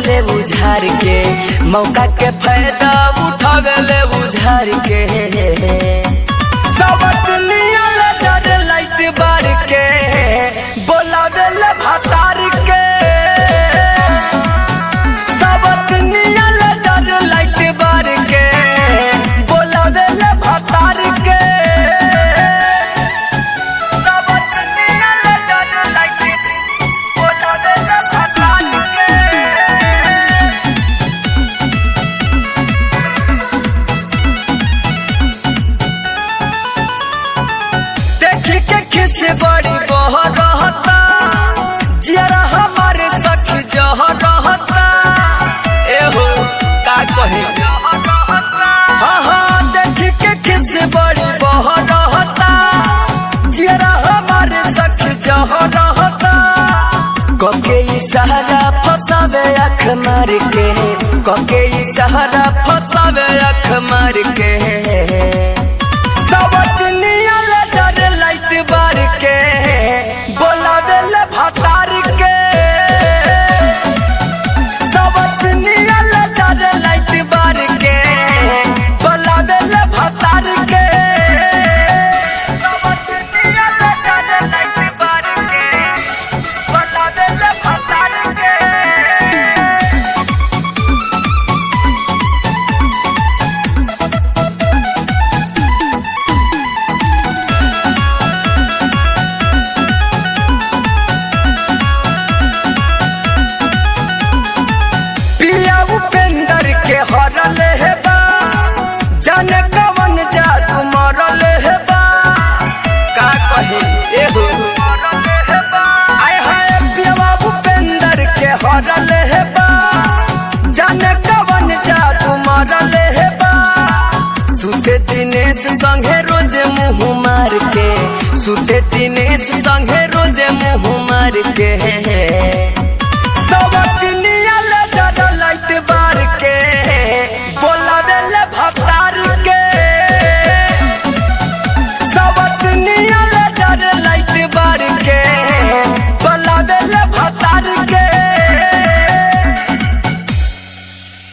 ले उझार के मौका के फायदा उठावे ले उझार के सबत नियल जर लाइट बार के बोलावे ले भतार के सबत नियल जर लाइट बार के बोलावे ले भतार के सबत नियल जर लाइट बोलावे ले भतार के देखी के खिस बड़ी बह रहता जियरा हमारे सखी जह रहता एहो का कहे हाँ हाँ देखी के खिस बड़ी बह रहता जियरा हमारे सखी जह रहता कके इशारा फसावे अख मार के कके इशारा फसावे अख मार के सबत नियल जर लाइट बार के बोलावे ले भतार के सबत नियल जर लाइट बार के बोलावे ले भतार के सबत नियल जर लाइट बार के बोलावे ले भतार के पिया उपेंद्र के हरल है बा जाने कवन जादू मरल है बा का कहे एहो आय हाय पिया उपेंद्र के हरल है बा जाने कवन जादू मरल है बा सुते दिनेश संगे रोज मुंह मार के सुते दिनेश संगे रोज मुंह मार के